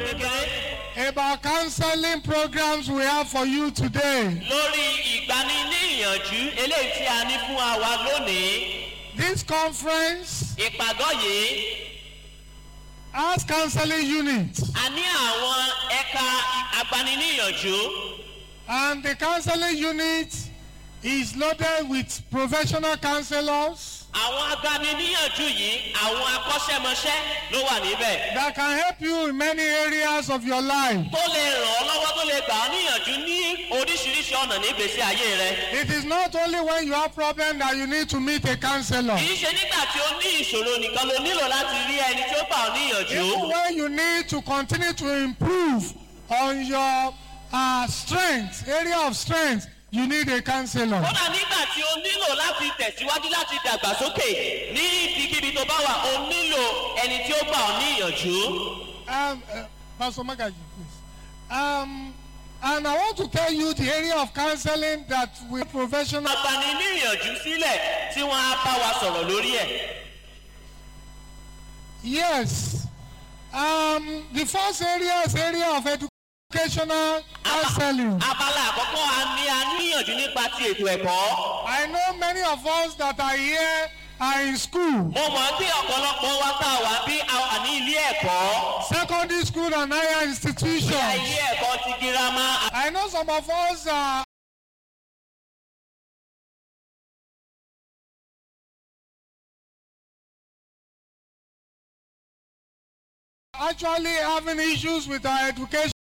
kékeré about counseling programs we have for you today. lórí ìgbaniníyànjú eléyìí tí a ní fún àwa lónìí This conference ìpàgọ́ yìí has counseling units, a ní àwọn ẹ̀ka agbaniníyànjú and the counseling unit is loaded with professional counselors àwọn agbaniníyànjú yìí àwọn akọ́ṣẹ́mọṣẹ́ ló wà níbẹ̀ that can help you in many areas of your life. tó lè ràn ọ́ lọ́wọ́ tó lè gbà ọ́ níyànjú ní oríṣiríṣi ọ̀nà ní ìgbésí ayé rẹ It is not only when you have problem that you need to meet a counselor. kì í ṣe nígbà tí ó ní ìṣòro nìkan ló nílò láti rí ẹni tí ó gbà ọ́ níyànjú Even when you need to continue to improve on your uh, strength, area of strength, you need a counselor. kódà nígbà tí o nílò láti tẹ̀síwájú láti dàgbàsókè ní ibikíbi tó bá wà o nílò ẹni tí ó gbà ọ́ níyànjú. Um, uh, Pastor Magaji, please. Um, and I want to tell you the area of counseling that we professional. agbani níyànjú sílẹ̀ tí wọ́n á bá wa sọ̀rọ̀ lórí ẹ̀. Yes. Um, the first area is area of educational counseling. abala àkọ́kọ́ a ní a níyànjú nípa ti ètò ẹ̀kọ́. I know many of us that are here are in school, mo mọ̀ pé ọ̀pọ̀lọpọ̀ wa tá a wà bí a wà ní ilé ẹ̀kọ́. secondary school and higher ní institutions. ilé ẹ̀kọ́ ti girama. I know some of us are actually having issues with our education.